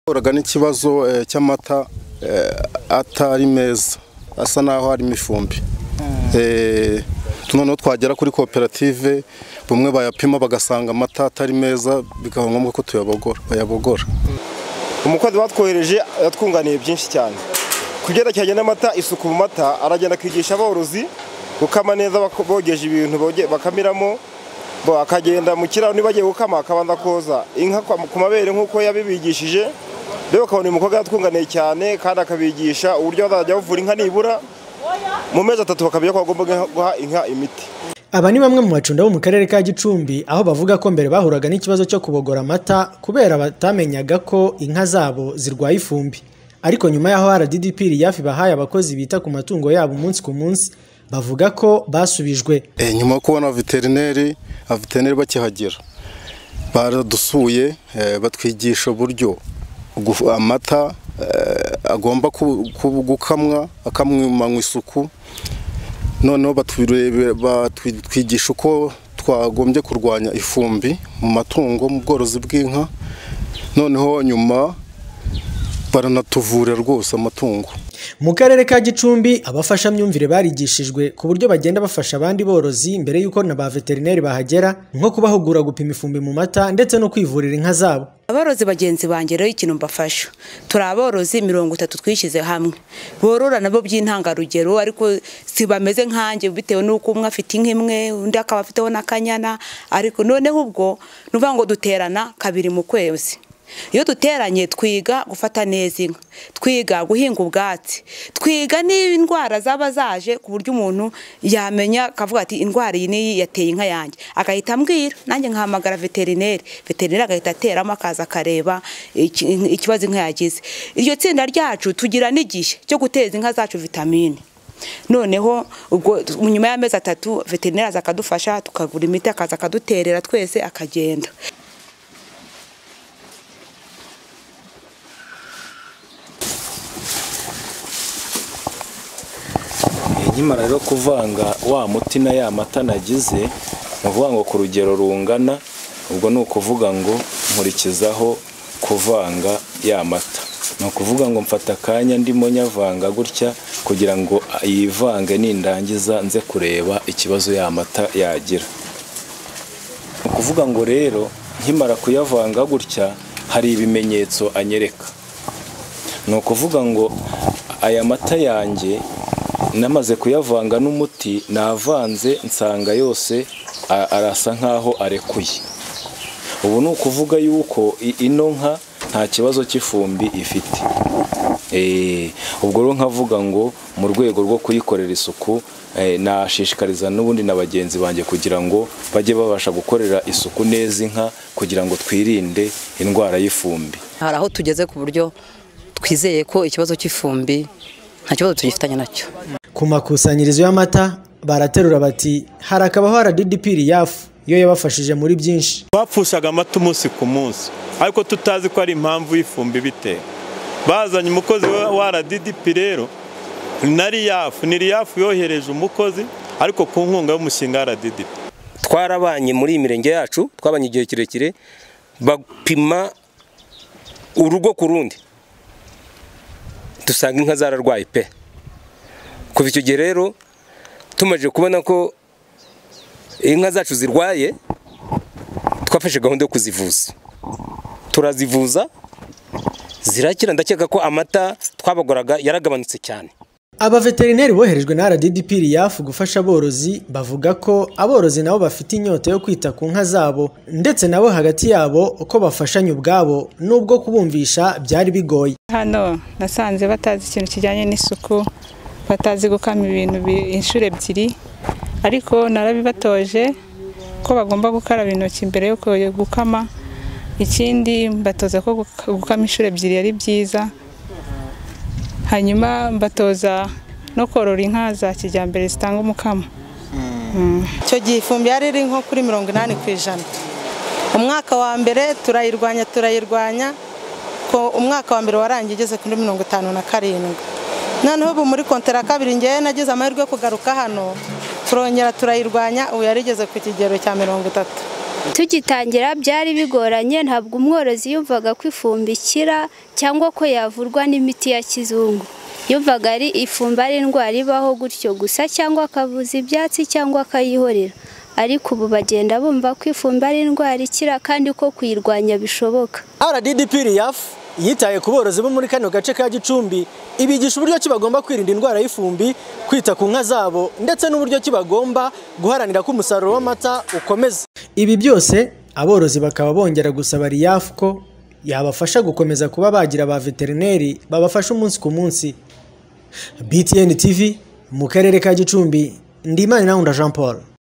Turaga n'ikibazo eh, cy'amata eh, atari meza asa naho harimo ifumbi Eh, noneho twagera kuri koperative bamwe bayapima bagasanga amata atari meza bikaba ngombwa ko tuyabogora bayabogora umukozi batwohereje yatwunganiye byinshi cyane ku byerekeranye n'amata isuku mu mata aragenda akigisha aborozi gukama neza bako- bogeje ibintu boge- bakamiramo bo- akagenda mu kiraro niba agiye gukama akabanza koza inka kwa- ku mabere nk'uko yabibigishije rero ukabona uyu mukobwa yatwunganiye cyane kandi akabigisha uburyo bazajya bavura inka nibura mu mezi atatu bakamenya ko bagomba guha- guha inka imiti Aba ni bamwe mu bacunda bo mu karere ka Gicumbi aho bavuga ko mbere bahuraga n'ikibazo cyo kubogora amata kubera batamenyaga ko inka zabo zirwaye ifumbi. Ariko nyuma y'aho RDDP yafi bahaye abakozi bita ku matungo yabo umunsi ku munsi bavuga ko basubijwe. Eh, nyuma yo kubona veterineri abaveterineri bakihagera baradusuye eh, batwigisha uburyo ugu- amata eh, agomba ku- ku- gukamwa akamwimanywa isuku noneho baturebera- batwigisha uko twagombye kurwanya ifumbi mu matungo mu bworozi bw'inka noneho nyuma baranatuvura rwose amatungo Mu karere ka Gicumbi abafashamyumvire barigishijwe ku buryo bagenda bafasha abandi borozi mbere y'uko na ba veterineri bahagera nko kubahugura gupima ifumbi mu mata ndetse no kwivurira inka zabo. aborozi bagenzi banjye rero ikintu mbafasha turi aborozi mirongo itatu twishyize hamwe borora nabo by'intangarugero ariko si bameze nkanjye bitewe n'uko umwe afite inka imwe undi akaba afiteho n'akanyana ariko noneho ubwo ni ukuvuga ngo duterana kabiri mu kwezi iyo duteranye twiga gufata neza inka twiga guhinga ubwatsi twiga n'indwara zaba zaje ku buryo umuntu yamenya akavuga ati indwara iyi n'iyi yateye inka yanjye agahita ambwira nanjye nkahamagara veterineri veterineri agahita ateramo akaza akareba iki- ikibazo inka yagize iryo tsinda ryacu tugira n'igihe cyo guteza inka zacu vitamine noneho ubwo nyuma y'amezi atatu veterineri aza akadufasha tukagura imiti akaza akaduterera twese akagenda nkimara rero kuvanga wa muti na ya mata nagize ni ukuvuga ngo ku rugero rungana ubwo ni ukuvuga ngo nkurikizaho kuvanga ya mata ni ukuvuga ngo mfata akanya ndimo nyavanga gutya kugira ngo yivange nindangiza nze kureba ikibazo ya mata yagira ni ukuvuga ngo rero nkimara kuyavanga gutya hari ibimenyetso anyereka ni ukuvuga ngo aya mata yanjye namaze kuyavanga n'umuti navanze nsanga yose a- arasa nk'aho arekuye ubu ni ukuvuga yuko i- ino nka nta kibazo cy'ifumbi ifite Eh, ubwo rero nkavuga ngo mu rwego rwo kuyikorera isuku eh, nashishikariza n'ubundi na bagenzi banjye kugira ngo bajye babasha gukorera isuku neza inka kugira ngo twirinde indwara y'ifumbi hari aho tugeze ku buryo twizeye ko ikibazo cy'ifumbi nta kibazo tugifitanye nacyo Ku makusanyirizo y'amata baraterura bati hari akabaho RDDP yafu yo yabafashije muri byinshi. bapfushaga amata umunsi ku munsi ariko tutazi ko ari impamvu y'ifumbi bitera bazanye umukozi wa- wa RDDP rero na riyafu ni riyafu yohereje umukozi ariko ku nkunga y'umushinga wa RDDP twarabanye muri iyi mirenge yacu twabanye igihe kirekire bapima urugo ku rundi dusanga inka zararwaye pe kuva icyo gihe rero tumaze kubona ko inka zacu zirwaye twafashe gahunda yo kuzivuza turazivuza zirakira ndakeka ko amata twabagoraga yaragabanutse cyane Abaveterineri boherejwe na RDDP yafu gufasha aborozi bavuga ko aborozi nabo bafite inyota yo kwita ku nka zabo ndetse nabo hagati yabo ko bafashanya ubwabo nubwo kubumvisha byari bigoye. hano nasanze batazi ikintu kijyanye n'isuku batazi gukama ibintu bi- inshuro ebyiri ariko narabibatoje ko bagomba gukaraba intoki mbere yo ko- gukama ikindi mbatoza ko guka- gukama inshuro ebyiri ari byiza hanyuma mbatoza no korora inka za kijyambere zitanga umukamo icyo gihe ifumbi yari iri nko kuri mirongo inani ku ijana umwaka wa mbere turayirwanya turayirwanya ko umwaka wa mbere warangiye ugeze kuri mirongo itanu na karindwi noneho ubu muri kontera ya kabiri ngewe nagize amahirwe yo kugaruka hano turongera turayirwanya ubu yari igeze ku kigero cya mirongo itatu tugitangira byari bigoranye ntabwo umworozi yumvaga ko ifumbi ikira cyangwa ko yavurwa n'imiti ya kizungu yumvaga ari ifumbi ari indwara ibaho gutyo gusa cyangwa akavuza ibyatsi cyangwa akayihorera ariko ubu bagenda bumva ko ifumbi ari indwara ikira kandi ko kuyirwanya bishoboka RDDP yafu yitaye ku borozi bo muri kano gace ka Gicumbi ibigisha uburyo ki bagomba kwirinda indwara y'ifumbi kwita ku nka zabo ndetse n'uburyo ki bagomba guharanira ko umusaruro w'amata ukomeza ibi byose aborozi bakaba bongera gusaba RIAF ko yabafasha gukomeza kuba bagira ba veterineri babafasha umunsi ku munsi BTN TV mu karere ka Gicumbi Ndimana Jean Paul